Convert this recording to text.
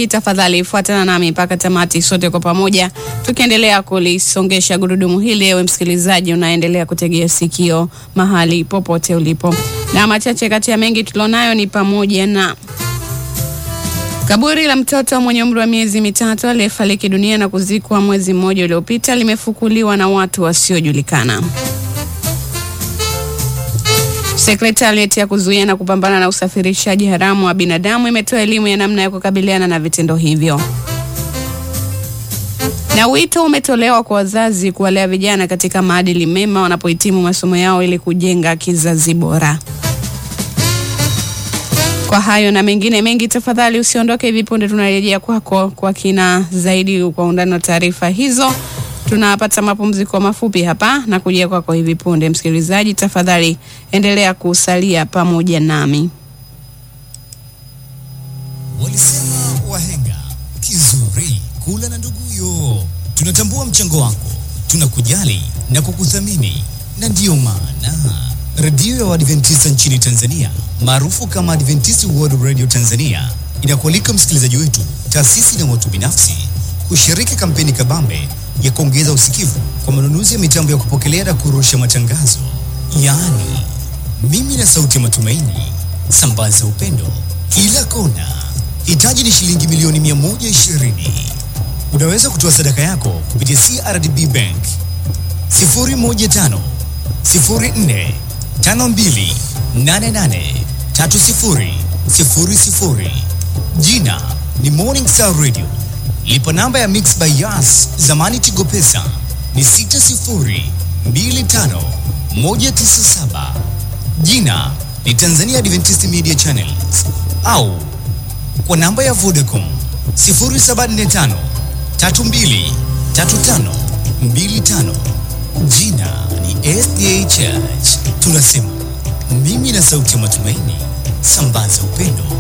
hiki, tafadhali fuatana nami mpaka tamati, sote kwa pamoja tukiendelea kulisongesha gurudumu hili. Ewe msikilizaji, unaendelea kutegea sikio mahali popote ulipo, na machache kati ya mengi tulionayo ni pamoja na Kaburi la mtoto mwenye umri wa miezi mitatu aliyefariki dunia na kuzikwa mwezi mmoja uliopita limefukuliwa na watu wasiojulikana. Sekretarieti ya kuzuia na kupambana na usafirishaji haramu wa binadamu imetoa elimu ya namna ya kukabiliana na vitendo hivyo. Na wito umetolewa kwa wazazi kuwalea vijana katika maadili mema wanapohitimu masomo yao ili kujenga kizazi bora. Kwa hayo na mengine mengi, tafadhali usiondoke. Hivi punde tunarejea kwako kwa kina zaidi, kwa undani wa taarifa hizo. Tunapata mapumziko mafupi hapa na kujia kwako hivi punde. Msikilizaji, tafadhali endelea kusalia pamoja nami. Walisema wahenga kizuri kula na nduguyo. Tunatambua mchango wako, tunakujali na kukuthamini, na ndiyo maana redio ya Waadventista nchini Tanzania maarufu kama Adventist World Radio Tanzania inakualika msikilizaji wetu, taasisi na watu binafsi kushiriki kampeni kabambe ya kuongeza usikivu kwa manunuzi ya mitambo ya kupokelea na kurusha matangazo, yaani mimi na sauti ya matumaini, sambaza upendo kila kona. Hitaji ni shilingi milioni 120. Unaweza kutoa sadaka yako kupitia CRDB Bank 015 04 52 88 30 00. Jina ni Morning Star Radio. Lipa namba ya Mix by Yas, zamani Tigo Pesa ni 60 25 197. Jina ni Tanzania Adventist Media Channels au kwa namba ya Vodacom 0745 32 35 25. Jina ni SDA Church. Tunasema mimi na sauti ya matumaini, sambaza upendo